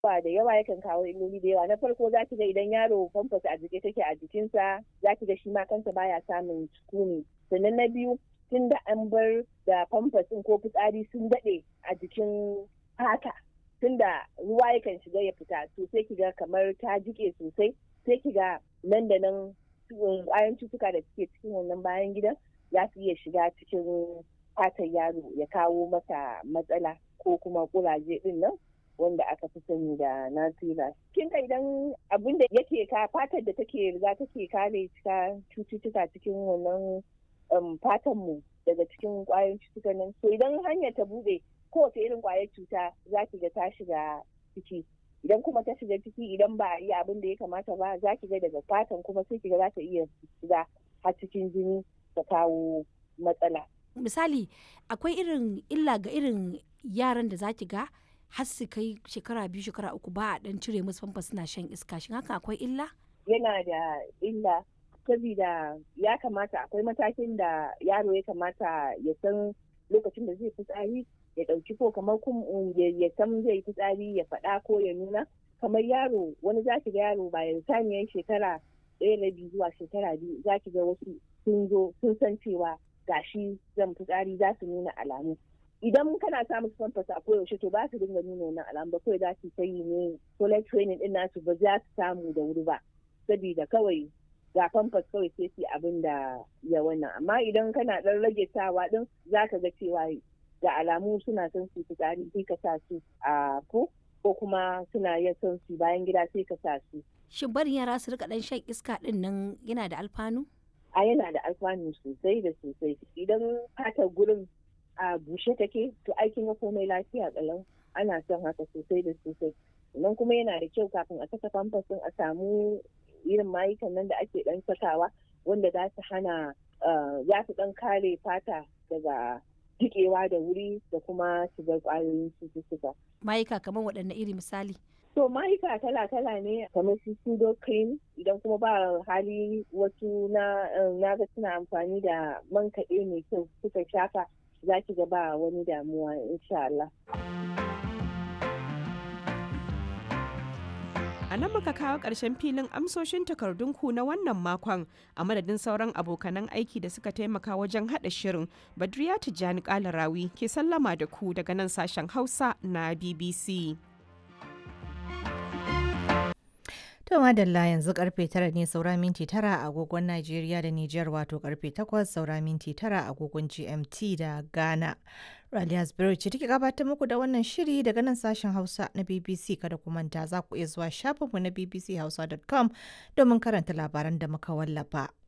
ba da yawa yakan kawo illoli da yawa na farko za ki ga idan yaro famfas a jike take a jikinsa za ki ga shi ma kansa baya samun sukuni sannan na biyu tun da an bar da famfas ɗin ko fitsari sun daɗe a jikin fata tun da ruwa yakan shiga ya fita to sai ki ga kamar ta jike sosai sai ki ga nan da nan ƙwayan cutuka da suke cikin wannan bayan gidan za su iya shiga cikin fatar yaro ya kawo masa matsala ko kuma kuraje ɗin nan wanda aka fi sani da nasira. Kin ga idan abin da yake ka fatar da take riga take kare cututtuka cikin wannan fatan mu daga cikin kwayoyin cututtukan nan. So idan hanyar ta buɗe kowace irin kwayar cuta za ki ga ta shiga ciki. Idan kuma ta shiga ciki idan ba a yi abin da ya kamata ba za ki ga daga fatan kuma sai ki ga za ta iya shiga har cikin jini ta kawo matsala. Misali akwai irin illa ga irin yaran da za ki ga har su kai shekara biyu shekara uku ba a dan cire musu famfa suna shan iska shin haka akwai illa yana da illa saboda ya kamata akwai matakin da yaro ya kamata ya san lokacin da zai fitsari ya ɗauki ko kamar ya san zai fitsari ya faɗa ko ya nuna kamar yaro wani za ki ga yaro bayan saniyar shekara ɗaya da biyu zuwa shekara biyu za ki ga wasu sun zo sun san cewa gashi zan fitsari za su nuna alamu idan kana sa musu famfas a koyaushe to ba su dinga nuna wannan alamu ba kawai za su ta yi ne toilet training din nasu ba za su samu da wuri ba saboda kawai ga famfas kawai sai su abin da ya wannan amma idan kana dan rage sawa din za ka ga cewa ga alamu suna son su fitsari sai ka sa su a ko ko kuma suna yin son su bayan gida sai ka sa su shin barin yara su rika dan shan iska din nan yana da alfanu a yana da alfanu sosai da sosai idan fatar gurin a bushe take to aikin ga komai lafiya kalau ana son haka sosai da sosai nan kuma yana da kyau kafin a saka famfas a samu irin mayukan nan da ake dan sakawa wanda za su hana za su dan kare fata daga jikewa da wuri da kuma shigar kwayoyin cututtuka. Mayuka kamar waɗanne iri misali? To mayuka kala-kala ne kamar su pseudo cream idan kuma ba hali wasu na ga suna amfani da man kaɗe mai kyau suka shafa za ki ga ba wani damuwa insha Allah. A nan muka kawo ƙarshen filin amsoshin takardunku na wannan makon a madadin sauran abokanan aiki da suka taimaka wajen haɗa shirin Badriya Tijjani Kalarawi ke sallama da ku daga nan sashen Hausa na BBC. To madalla yanzu karfe tara ne saura minti tara a agogon Najeriya da Nijar wato karfe takwas saura minti tara a agogon GMT da Ghana. Raliya Spirit ce take gabatar muku da wannan shiri daga nan sashen Hausa na BBC kada ku manta za ku iya zuwa shafinmu na bbchausa.com domin karanta labaran da muka wallafa.